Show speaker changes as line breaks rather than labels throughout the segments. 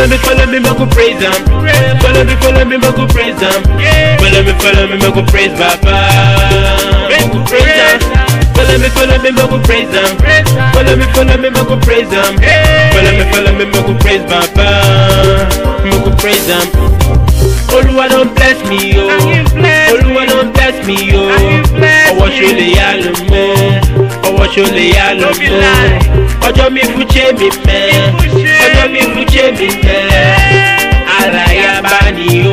Follow me, follow me, make we praise Him. Follow me, follow me, make we praise Him. Follow me, follow me, make we praise Baba. Make we praise Him. Follow me, follow me, make we praise Him. Follow me, follow me, make we praise Him. Follow me, follow me, make we praise Baba. Make we praise Him. Olúwa don bless me o. Olúwa don bless me o. Ọwọ́ ṣo lè yá lò mọ́. Ọwọ́ ṣo lè yá lò mọ́. Ọjọ́ mi fún ṣé mi mẹ́. Ọjọ́ mi fún ṣé mi mẹ́. Ara ya bá ní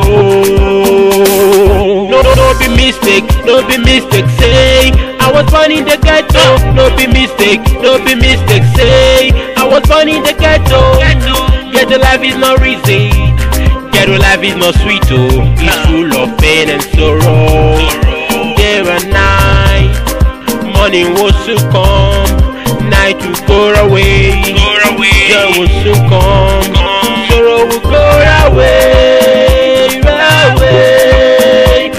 o. No no be mistake, no be mistake say. I was born in the ghetto. No be mistake, no be mistake say. I was born in the ghetto. Ghetto life is not easy. Ghetto life is not sweet, oh. It's full of pain and sorrow. Day and night, morning will soon come, night will go away. Day will soon come, sorrow will go away, away,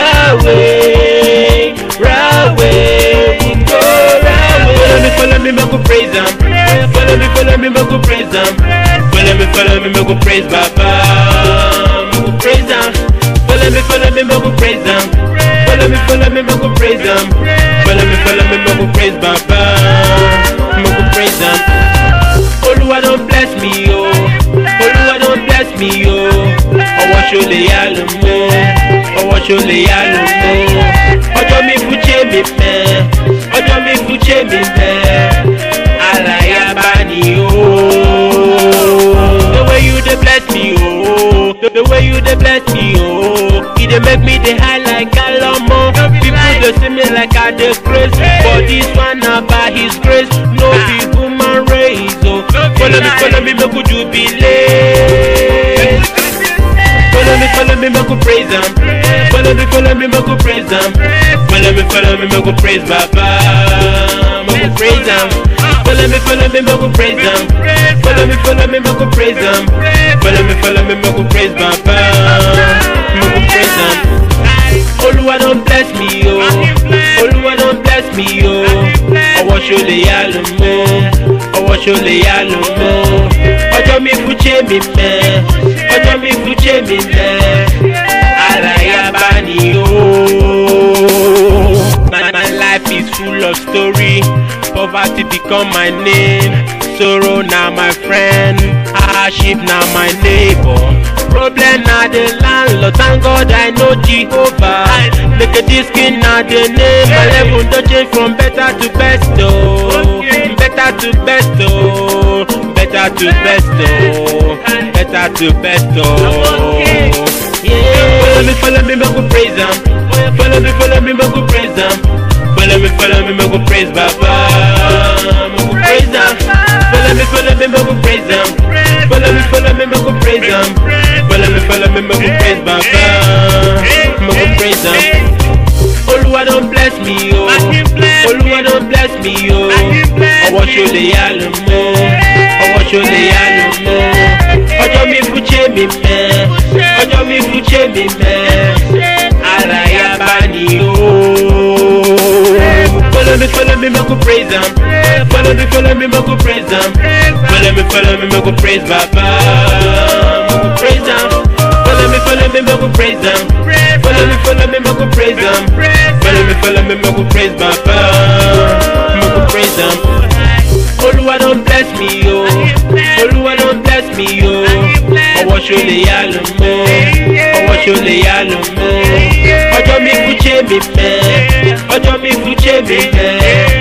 away, away, will go away. Follow me, follow me, make we praise Him. Follow me, follow me, make we praise Him. Follow me, follow me, make we praise Baba. Make we praise Him. Follow me, follow me, make we praise Him. Follow me, follow me, make we praise Him. Follow me, follow me, make we praise Baba. Make we praise Him. Olúwa don bless me o. Olúwa don bless me o. Ọwọ́ ṣo lè yá lò mọ́. Ọwọ́ ṣo lè yá lò mọ́. Ọjọ́ mi fún ṣé mi mẹ́. Ọjọ́ mi fún ṣé mi mẹ́. Ara ya bá ní o. The way you dey bless me o. The, the way you dey bless me o. E dey make me dey high like Alomo. People dey see me like I dey craze. But this one na by his grace. No be human race o. Follow me, follow me, make we jubilate. Follow me, follow me, make we praise Him. Follow me, follow me, make we praise Him. Follow me, follow me, make we praise Baba. Make we praise Him. Follow me, follow me, make we praise Him. Follow me, follow me, make we praise Him. Follow me, follow me, make we praise Baba. Make we praise Him. Olúwa don bless me o. Olúwa don bless me o. Ọwọ́ ṣo lè yá lò mọ́. Ọwọ́ ṣo lè yá lò mọ́. Ọjọ́ mi fún ṣé mi mẹ́. Ọjọ́ mi fún ṣé mi mẹ́. Ara ya bá ní o. My, my life is full of story. Poverty become my name. Sorrow na my friend. Hardship na my neighbor. Problem na the landlord. Thank God I know Jehovah. Make a diskin na the name. My level don change from better to best oh. Better to best oh. Better to best oh. Better to best oh. Yeah. Follow me, follow me, make we praise Him. Follow me, follow me, make we praise Him. Follow me, follow me, make we praise Baba. Make we praise Him. Follow me, follow me, make we praise Him. Follow me, follow me, make we praise Him. Follow me, follow me, make we praise Baba. Make we praise Him. Olúwa don bless me o. Olúwa don bless me o. Ọwọ́ ṣo lè yá lò mọ́. Ọwọ́ ṣo lè yá lò mọ́. Ọjọ́ mi fún ṣé mi mẹ́. Ọjọ́ mi fún ṣé mi mẹ́. Ara ya bá ní o. Follow me, follow me, make we praise Him. Follow me, follow me, make we praise Him. Follow me, follow me, make we praise Baba. Make we praise Him. Follow me, follow me, make we praise Him. Follow me, follow me, make we praise Him. Follow me, follow me, make we praise Baba. Make we praise Him. Olúwa don bless me o. Olúwa don bless me o. Ọwọ́ ṣo lè yá lò mọ́. Ọwọ́ ṣo lè yá lò mọ́. Ọjọ́ mi fún ṣé mi mẹ́. Ọjọ́ mi fún ṣé mi mẹ́.